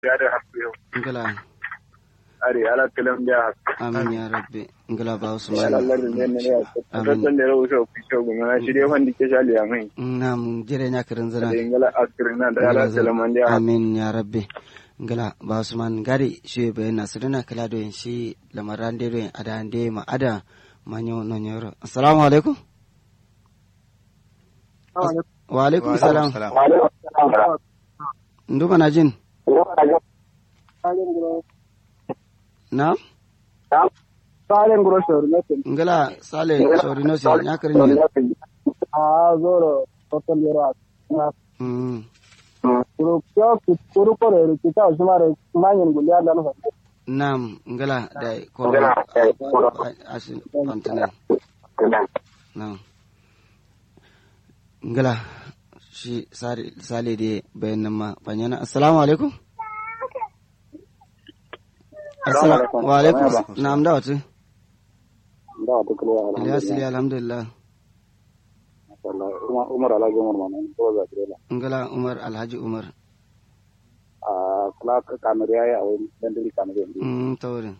ya da hasu yau ngala are ala kalam da hasu amin ya rabbi ngala ba ya usman lallar da ne ne ya Amin. tattan da rawu sau fi shau gumi na shi dai wanda ke shali ya mai nam jere nya kirin da zira ingala askirin na da ala kalam da hasu amin ya rabbi ngala ba usman gari shi be na sirina kala do en shi lamaran de do en ada ande ma ada manyo no nyoro assalamu alaikum wa alaikum salam nduma na jin na Salen grocery ne ngala sale sori no si nya kirin nya a zoro total yaro mm kuru kyo kuru kore kita usmare manyen guliya da no nam ngala da ko asin kontana nam ngala shi sare sale de bayan nan ma banyana assalamu alaikum assalamu wa alaikum na'am da wata da ta kula ilyas ili alhamdulillah Allah Umar Alhaji Umar Manan ko za ta ngala umar alhaji umar a kula ka kamar yayi a wani dan dili kamar yayi mm tawrin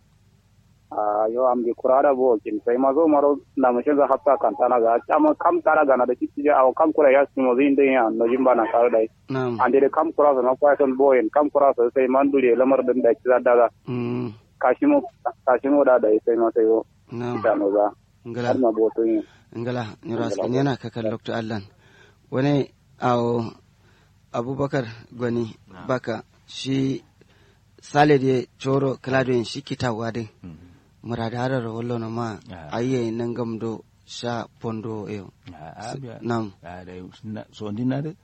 a yo am di kurara bo kin sai ma zo maro na mu shiga hatta kan tana ga chama kam tara ga na da kici a kam kura ya su mo zin din ya no jimba na kar dai na'am ande de kam kura na kwa ton boyen kam kura sai man dure lamar din da ki da da mm kashimo kashimo da da sai no sai yo na'am da no za ngala har ma bo to yin ngala nyuras yana kakan dr allan wani awo abubakar gwani baka shi sale de coro kaladoyin shi kitawa din murada harar wallo na ma Ah. ayye nan gamdo sha pondo yo nam so ndinare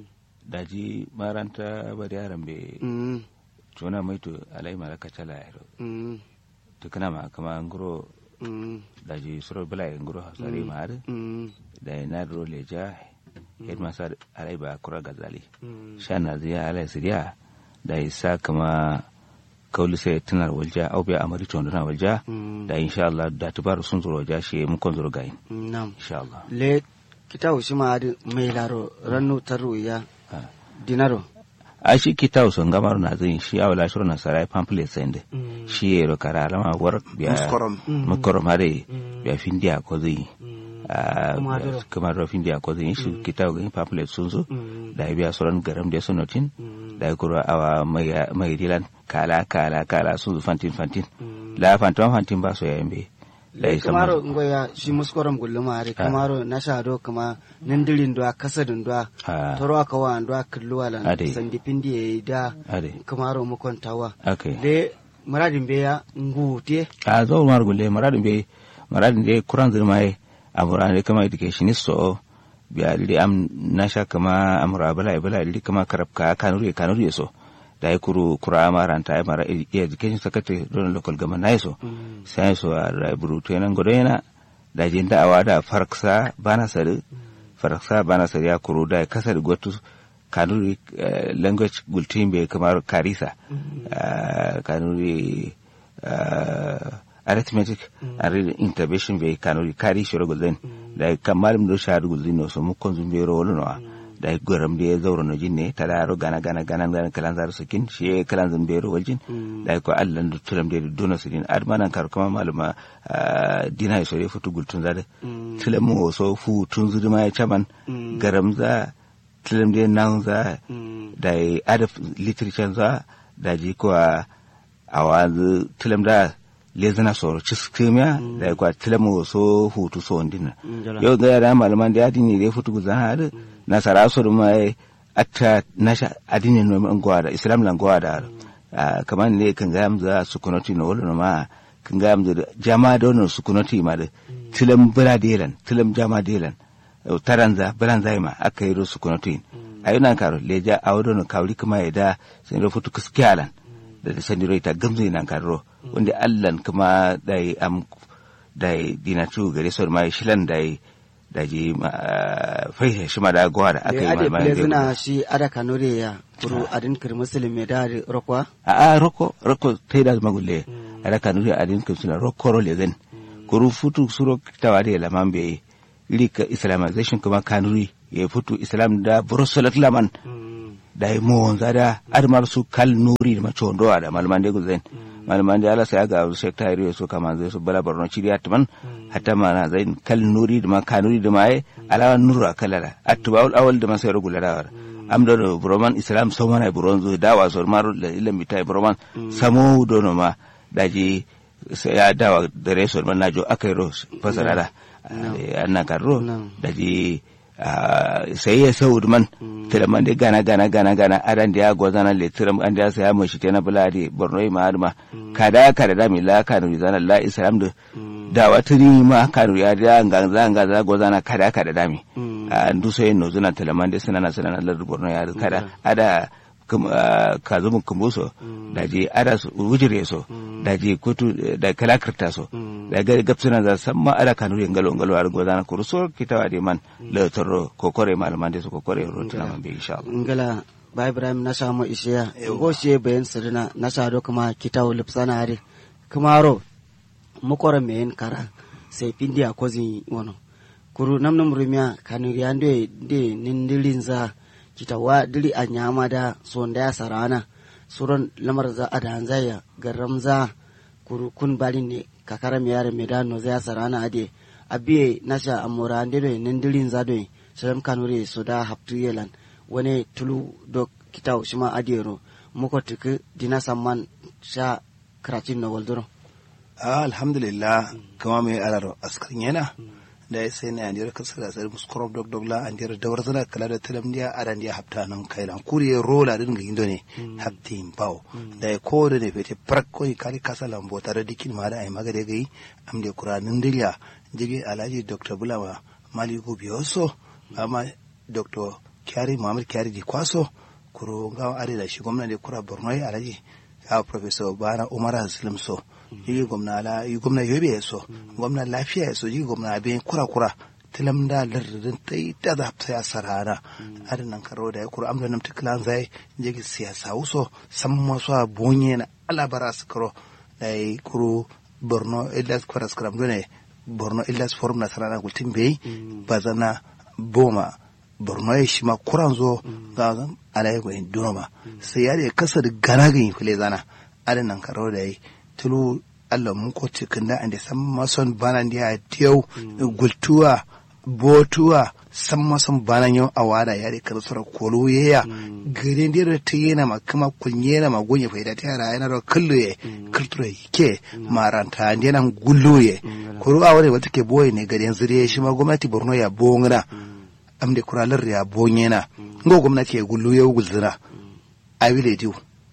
daji maranta bari yaran be mm tuna mai to alai mara kacala yaro mm to kana ma kama nguro mm daji suro bala nguro hasare ma har mm da na ro leja head masa alai ba kura gazali mm shana ziya alai siriya da isa kama kauli sai tunar walja au biya amari to na walja mm da insha Allah da tubar sun zuro ja shi mun kon zuro gayin nam insha Allah le kitawo shi ma adi mai laro rannu taru ya Ah. dinaro a shi kita son gamar na zin shi awala shiro na sarai pamphlet sende mm shi yero kara alama war biya Muskorom. muskorom hare Mm. biya findiya ko zai mm Ah, Kuma biya- doro. kuma ro findiya ko zai shi kita ga pamphlet sun zo mm da ya biya sauran garam da sonotin mm da ya kuro awa mai mai dilan kala kala kala sun zo fantin fantin mm la fantin fantin ba so yayin be da ya kamaro sama ngoya shi muskorom gulluma are Ah. kamaro na shado kama nindirin doa kasadin doa Ah. toro aka wa doa kulluwa lan Ade. sandi pindi e da ade kamaro mukon tawa okay le maradin be ya ngute a zo mar gulle maradin be maradin de kuran zirma ye amura ne kama educationist so biya li am nasha kama amura bala bala li kama karab ka kanuri kanuri so da ya kuru kura maranta ya mara e- education secretary don local government na so sai so a raburu to nan godo yana da jin da awada farksa bana sare farksa bana sare ya kuru da ya kasar gotu kanuri eh, language gultin be kamar karisa ah, kanuri ah, arithmetic and reading intervention be kanuri kari shiro gulden da kamar mu sha gulden no so mu konzum be ro no da goram de zauro no jinne tada ro gana gana gana gana kalan zar sakin shi kalan zan be ro waljin da ko allan du tulam de dono sidin admanan kar kama maluma ah, dina so re futu gultun zade tulam mo so fu tun zuduma ya chaman garam za tulam de nan za da adab literature za da ji ko a wanzu tulam da lezana soro ciskimiya da kwa tulam mo so hutu so ndina Njala. yau ga yara malaman da adini da futu guzan har nasara so da mai atta nasha adini no man gwada islam lan gwada Ah, kamar ne kan ga amza sukunoti no wala ma kan ga amza jama da wannan sukunoti ma da tilam bira delan tilam jama delan Eh, taranza biranza ma aka yi su kunoti ayunan karo leja awdo no kawli kuma ya da sun ro futu kiskialan da da sani ita gamzo nan karo wanda allan kuma dai am dai dinatu gare so ma shilan dai da ji fai shi ma da gwa da aka le yi ade ma ple zina shi ada kanore ya kuru adin kir muslim me da rokwa a a roko roko tai da magulle ada kanuri adin kun suna roko ro lezen kuru futu suro tawade la mambe lika islamization kuma kanuri ya futu islam da brosolat laman da yi mo zada admar su kal nuri da macho ndo da malman de guzen malman de ala sai ga shek tayri so kama zai su bala barno chiri atman hatta mana zain kal nuri da ma kanuri da mai ala nuru akalala atbaul awal da masai rugula da am do broman islam so mana bronzo dawa so maru da ilan mitai broman samo dono ma daji sai ya dawa da resor man najo akai ro fasara da annan karro daji sai ya sau man tilaman da gana gana gana gana adan da ya gwazana le tiram an da sai ya mashi tana buladi borno ma adma kada kada da mi la kanu zana la islam da da wata ni ma kanu ya da ngan zanga za gwazana kada kada da mi an du sai no zuna tilaman da sanana sanana la borno ya kada ada ka zumun kumbuso da je ada su wujire so da je kutu da kalakirta so da ga gapsuna za san ma ada kanu yin galo galo ar godana kuru so kitawa de man le toro kokore malaman de so kokore ro tana man be insha Allah ngala ba ibrahim na samu isiya go she bayan sirina na sado kuma kitawo lipsana are kuma ro mukore men kara sai pindi akozi wono kuru namnam rumia kanu yande de nindilinza kitawa dili a nyama da sonda ya sarana suron lamar za a da hanzaya garam za kuru kun bali ne kakara mi yare medano za ya sarana ade abiye nasha amora ande do nindirin za do salam kanure so da haptu yelan wani tulu do kitaw shima adero muko tuku dina samman sha kratin no waldoro alhamdulillah kama mai alaro askarin yana da ya sai na yandir kasa da tsari musu korob dog dog la andir da war zana kala da talam dia aran dia hapta nan kai lan kuri rola din ga indo ne haptin bawo da ya ko da ne fete prak ko kari kasa lambo tare dikin ma da ai maga da gai am de qur'anin dilya jige alhaji dr bulama maliku biyoso amma dr kyari muhammad kyari di kwaso kuro ga are da shi gwamnati kura borno alhaji ya professor bana umar haslim so yi gwamna la yi gwamna yobe ya so gwamna lafiya ya so yi gwamna abin kura kura tilam da lardin ta yi ta da ta ya sarara adin nan karo da ya kura amda nam tiklan zai jigi siyasa wuso san masu a bonye na alabara su karo da ya kuro borno illas kwaras karam dole borno illas forum na sarara gultin bai bazana boma borno ya shi ma kuran zo ga alayi gwayin dunoma sai ya da kasa da gana ganyi fule zana adin nan karo da ya tulu Allah mun ko cikin da ande san mason banan ya tiyau gultuwa botuwa san mason banan yau a wada ya da kan sura kolo ya gare da ta yana ma kuma kunye na ma gonye faida ta yara yana da kullu ye kultura ke maranta ande nan gullu ye koro a wani wata ke boye ne garen zire shi ma gwamnati Borno ya bongna amde kuralar ya bonyena ngo gwamnati ya gullu ya gulzina a wile diu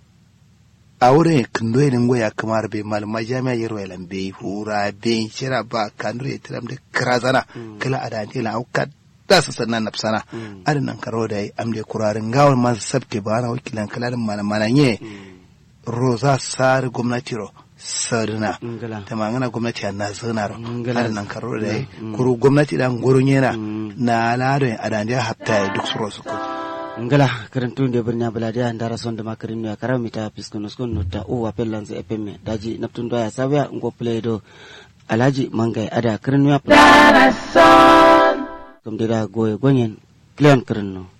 a wurin kindo ya ningo ya kamar bai malama jami'a yaro ya lambe hura bai shira ba kanur ya tiram da kirazana kala a dante la auka da su sannan na sana adin nan karo da amde kurarin gawar masu sabte ba na wakilan kalalin malamana nye roza sar gwamnati ro sarina ta mangana gwamnati a na zana ro adin nan karo da kuru gwamnati dan gurun yana na ladon a dante hatta duk su rosu ko ngala karantun de birnya baladiya ndara sonde makarin no yakara mita piskono skon no ta o wapel lanze epemme daji naptun do ya sabya ngo play do alaji mangai ada karin ya kom dira goye gonyen clean karin no